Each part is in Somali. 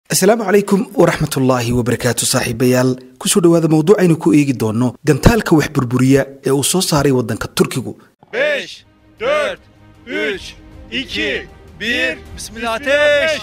asalaamu calaykum waraxmatullaahi wabarakaatu saaxiibayaal kusoo dhowaada mawduucaynu ku eegi doonno gantaalka wax burburiya ee uu soo saaray waddanka turkigu 5, 4, 3, 2, 1, Bismillah ateş!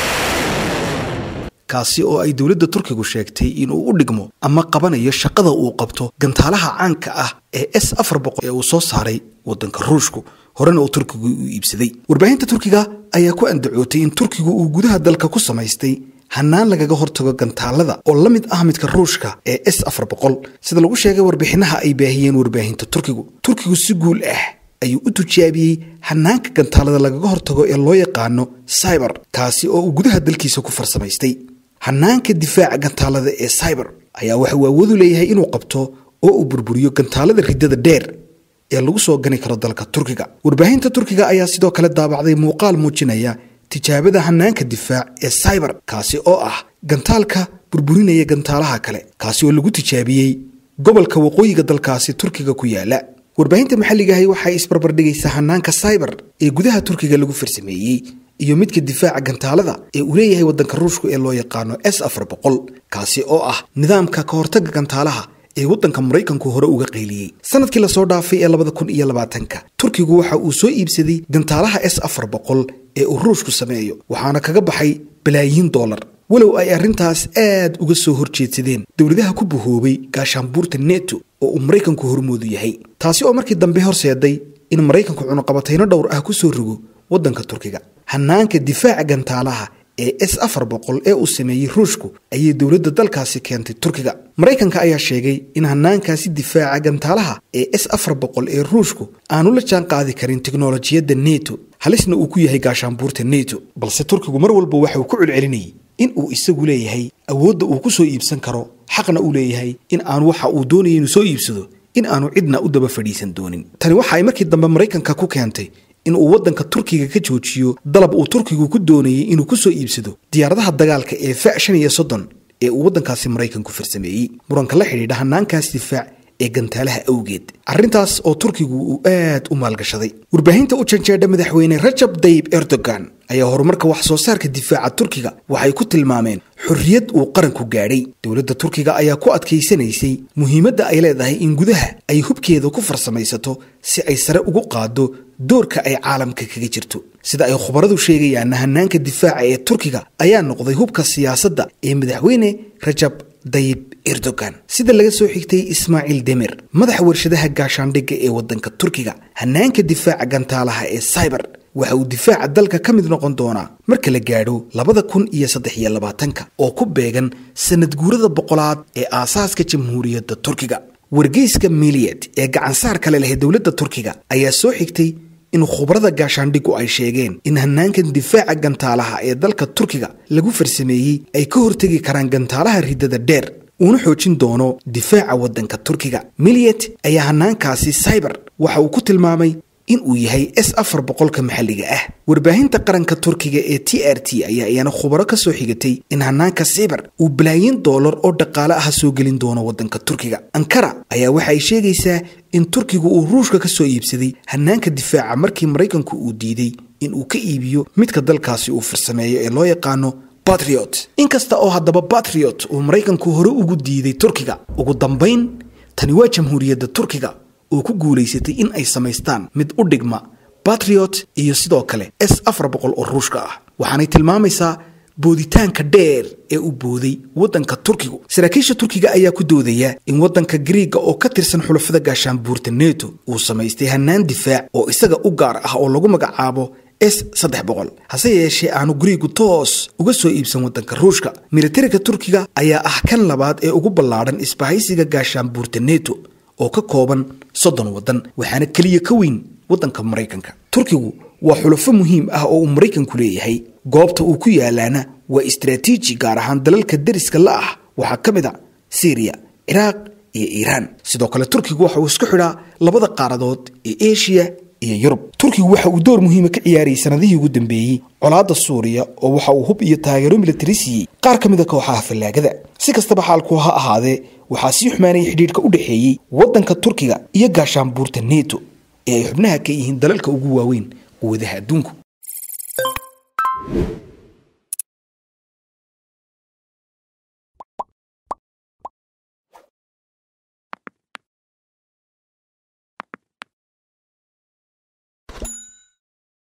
kaasi oo ay dowladda turkigu sheegtay inuu u dhigmo ama qabanayo shaqada uu qabto gantaalaha caanka ah ee s afar boqol ee uu soo saaray waddanka ruushku horena uu turkigu u iibsaday warbaahinta turkiga ayaa ku andacootay in turkigu uu gudaha dalka ku samaystay hannaan lagaga hortago gantaalada oo la mid ah midka ruushka ee s afar boqol sida lagu sheegay warbixinaha ay baahiyeen warbaahinta turkigu turkigu si guul ah ayuu u tujaabiyey hanaanka gantaalada lagaga hortago ee loo yaqaano cyber kaasi oo uu gudaha dalkiisa ku farsamaystay hanaanka difaaca gantaalada ee cyber ayaa waxa uu awoodu leeyahay inuu qabto oo uu burburiyo gantaalada riddada dheer ee lagu soo gani karo dalka turkiga warbaahinta turkiga ayaa sidoo kale daabacday muuqaal muujinaya tijaabada hanaanka difaac ee cyber kaasi oo ah gantaalka burburinaya gantaalaha kale kaasi oo lagu tijaabiyey gobolka waqooyiga dalkaasi turkiga ku yaala warbaahinta maxalligahi waxay isbarbardhigaysaa hanaanka cyber ee gudaha turkiga lagu farsameeyey iyo midka difaaca gantaalada ee uu leeyahay waddanka ruushku ee loo yaqaano s afar boqol kaasi oo ah nidaamka ka hortagga gantaalaha ee waddanka maraykanku hore uga qayliyey sanadkii lasoo dhaafay ee labada kun iyo labaatanka turkigu waxa uu soo iibsaday gantaalaha s afar boqol ee uu ruushku sameeyo waxaana kaga baxay balaayiin dollar walow ay arrintaas aad uga soo horjeedsadeen dowladaha ku bahoobay gaashaanbuurta neto oo uu maraykanku hormoodu yahay taasi oo markii dambe horseeday in maraykanku cunuqabatayno dhowr ah ku soo rogo waddanka turkiga hanaanka difaaca gantaalaha ee s afar boqol ee uu sameeyey ruushku ayay dowladda dalkaasi keentay turkiga maraykanka ayaa sheegay in hanaankaasi difaaca gantaalaha ee s afar boqol ee ruushku aanu la jaan qaadi karin tiknolojiyadda neto halisna uu ku yahay gaashaanbuurta neto balse turkigu mar walba waxa uu ku celcelinayay in uu isagu leeyahay awoodda uu ku soo iibsan karo xaqna uu leeyahay in aanu waxa uu doonaya inuu soo iibsado in aanu cidna u daba fadhiisan doonin tani waxa ay markii dambe maraykanka ku keentay in uu waddanka turkiga ka joojiyo dalab uu turkigu ku doonayay inuu ku soo iibsado diyaaradaha dagaalka ee fa shan iyo soddon ee uu waddankaasi maraykanku farsameeyey muranka la xidhiidha hanaankaas difaac ee gantaalaha awgeed arrintaas oo turkigu uu aad u maalgashaday warbaahinta u janjeedha madaxweyne rajab dayib erdogan ayaa horumarka wax soo saarka difaaca turkiga waxay ku tilmaameen xorriyad uu qaranku gaadhay dowladda turkiga ayaa ku adkaysanaysay muhiimadda ay leedahay in gudaha ay hubkeeda ku farsamaysato si ay sare ugu qaaddo doorka ay caalamka kaga jirto sida ay khubaradu sheegayaanna hanaanka difaaca ee turkiga ayaa noqday hubka siyaasadda ee madaxweyne rajab dayib erdogan sida laga soo xigtay ismaaciil demir madaxa warshadaha gaashaandhigga ee waddanka turkiga hanaanka difaaca gantaalaha ee cyber waxa uu difaaca dalka ka mid noqon doonaa marka la gaadho labada kun iyo saddex iyo labaatanka oo ku beegan sanad guurada boqolaad ee aasaaska jamhuuriyadda turkiga wargeyska miliyad ee gacansaar kale leh dowladda turkiga ayaa soo xigtay in khubarada gaashaandhigu ay sheegeen in hanaankan difaaca gantaalaha ee dalka turkiga lagu farsameeyey ay ka hortegi karaan gantaalaha riddada dheer uuna xoojin doono difaaca waddanka turkiga miliyet ayaa hanaankaasi cyber waxa uu ku tilmaamay in uu yahay s afar boqolka maxalliga ah warbaahinta qaranka turkiga ee t r t ayaa iyana khubaro ka soo xigatay in hanaanka cyber uu balaayin doolar oo dhaqaale ah soo gelin doono waddanka turkiga ankara ayaa waxa ay sheegaysaa in turkigu uu ruushka ka soo iibsaday hanaanka difaaca markii maraykanku uu diiday in uu ka iibiyo midka dalkaasi uu farsameeyo ee loo yaqaano batriot inkasta oo haddaba batriot uu maraykanku hore ugu diiday turkiga ugu dambayn tani waa jamhuuriyadda turkiga oo ku guulaysatay in ay samaystaan mid u dhigma batriot iyo sidoo kale s afar boqol oo ruushka ah waxaanay tilmaamaysaa booditaanka dheer ee u booday waddanka turkigu saraakiisha turkiga ayaa ku doodaya in waddanka griiga oo ka tirsan xulafada gaashaanbuurta neto uu samaystay hannaan difaac oo isaga u gaar ah oo lagu magacaabo s saddex boqol hase yeeshee aanu guriigu toos uga soo iibsan waddanka ruushka militariga turkiga ayaa ah kan labaad ee ugu ballaadhan isbahaysiga gaashaanbuurta neto oo ka kooban soddon waddan waxaana keliya ka weyn waddanka maraykanka turkigu waa xulafo muhiim ah oo uu maraykanku leeyahay goobta uu ku yaalaana waa istaraatiiji gaar ahaan dalalka deriska la ah waxaa ka mid a syriya ciraaq iyo iiraan sidoo kale turkigu waxa uu isku xidhaa labada qaaradood ee eshiya iyo yurub turkigu waxa uu door muhiima ka ciyaarayay sanadihii ugu dambeeyey colaadda suuriya oo waxa uu hub iyo taageero militari siiyey qaar ka mid a kooxaha fallaagada si kastaba xaalku ha ahaadee waxaa sii xumaanayay xidhiidhka u dhexeeyey waddanka turkiga iyo gaashaanbuurta neto ee ay xubnaha ka yihiin dalalka ugu waaweyn quwadaha adduunku